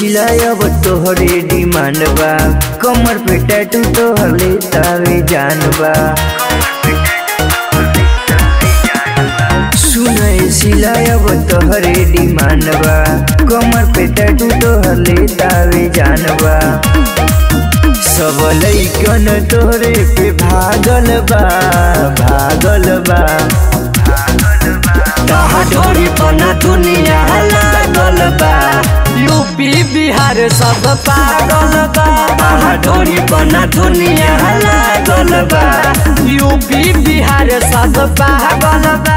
सिलाई अब तोहरे डिमांड बा कमर पे टैटू तोहर लेतावे जान बा सुनय सिलाई अब तोहरे डिमांड बा कमर पे टैटू तोहर लेतावे जान बा सब लैकन तोहरे पे भागल बा भागल बा कहा ढोरी पना दुनिया लागल बा यूपी बिहार सब पागल बा कहा ढोरी पना दुनिया लागल बा यूपी बिहार सब पागल बा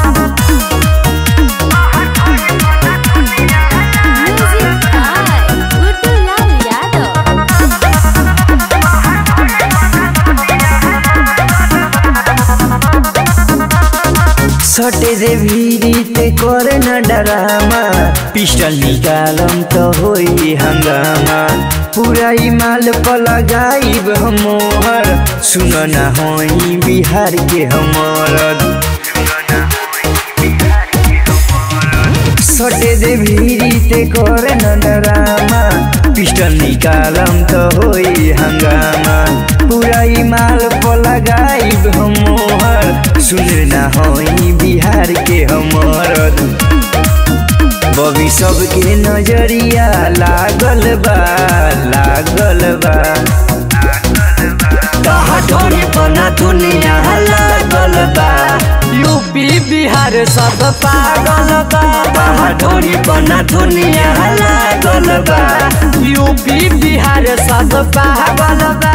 Music by Gudulal Yadav. सटे रे भीरी ते करे न डरामा पिस्टल निकालम तो होई हंगामा पूरा ई माल पर लगाइब हम मोहर सुन न होई बिहार के हमर सटे दे भीरी ते करे न डरामा पिस्टल निकालम तो होई हंगामा पूरा ई माल पर लगाइब हम मोहर सुन न होई बिहार के हमर बबी सबके नजरिया लागल बा लागल बा कहा ढोरी पना दुनिया लागल बा यूपी बिहार सब पागल बा कहा ढोरी पना दुनिया लागल बा यूपी बिहार सब पागल बा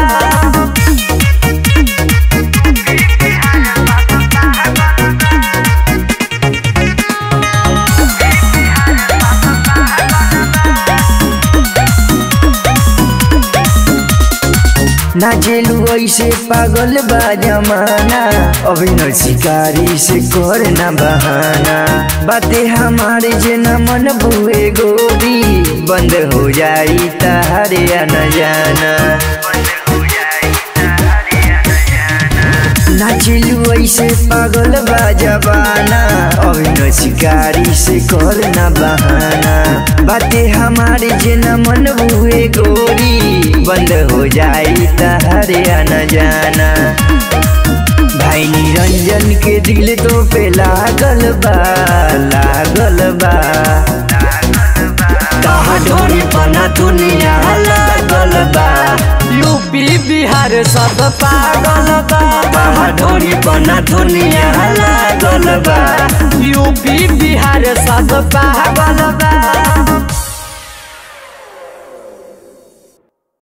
ना जेलू ऐसे पागल बा जमाना अभी न शिकारी से कर ना बहाना बातें हमारे जे न मन बुए गोरी बंद हो जाई तारे न जाना ना जेलू ऐसे पागल बा जबाना अभी न शिकारी से कर ना बहाना बातें हमारे जे न मन बुए गोरी बंद हो जाई तारे न जाना भाई निरंजन के दिल तो पे लागल बा लागल बा कहा ढोरी पना दुनिया लागल बा यूपी बिहार सब पागल बा कहा ढोरी पना दुनिया लागल बा यूपी बिहार सब पागल बा